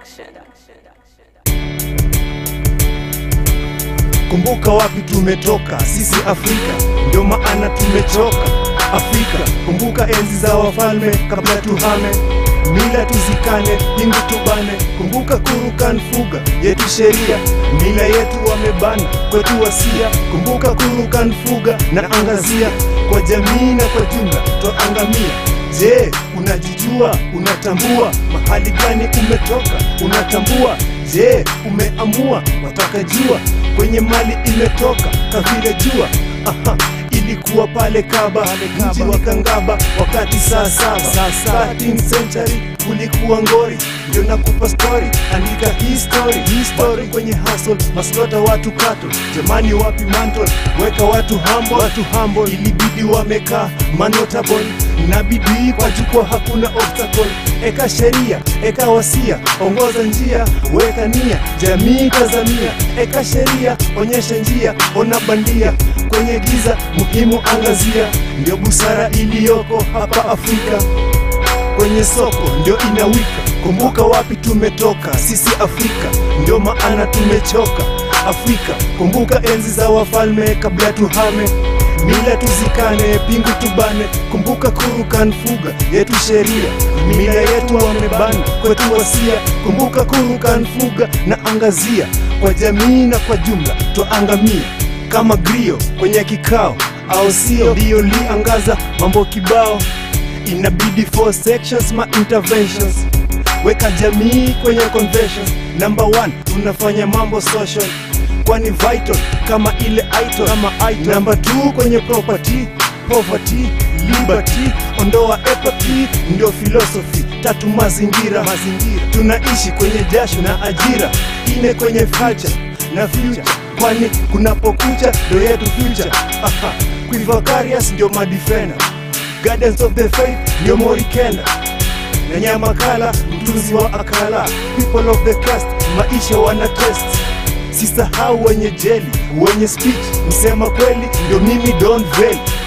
Kumbuka wapi tumetoka, sisi Afrika, ndio maana tumechoka Afrika. Kumbuka enzi za wafalme kabla tuhame, mila tuzikane, pingu tubane. Kumbuka kurukan fuga yetu sheria, mila yetu wamebana, kwetu wasia. Kumbuka kurukan fuga na angazia, kwa jamii na kwa jumla twaangamia. Je, unajijua? Unatambua mahali gani umetoka? Unatambua? Je, umeamua? Wataka jua kwenye mali imetoka kavile jua. Aha, ilikuwa pale Kaba, mji wa Kangaba, wakati saa saba 13th century kulikuwa ngori, ndio nakupa story, andika history, history kwenye hustle, maslota watu kato, jamani wapi mantle, weka watu humble, watu humble, ilibidi wamekaa manotable na bidii kwa jukwaa, hakuna obstacle. Eka sheria, eka wasia, ongoza njia, weka nia, jamii tazamia. Eka sheria, onyesha njia, ona bandia kwenye giza, muhimu angazia. Ndio busara iliyoko hapa Afrika kwenye soko ndio inawika. Kumbuka wapi tumetoka, sisi Afrika, ndio maana tumechoka Afrika. Kumbuka enzi za wafalme kabla tuhame, mila tuzikane, pingu tubane. Kumbuka kurukan fuga yetu sheria, mila yetu wamebana, kwetu wasia. Kumbuka kurukan fuga na angazia, kwa jamii na kwa jumla twaangamia kama grio kwenye kikao, au sio? Ndio liangaza mambo kibao inabidi four sections ma interventions weka jamii kwenye conventions number one tunafanya mambo social kwani vital kama ile item kama item number two kwenye property poverty liberty ondoa apathy ndio philosophy tatu mazingira mazingira tunaishi kwenye jasho na ajira ine kwenye culture na future kwani kunapokucha ndo yetu future aha Quivacarius ndio madefender Guardians of the Faith ndio Morikenda na Nyamakala mtunzi wa akala People of the cast maisha wana test Sisahau wenye jeli wenye speech msema kweli ndio mimi Don Vel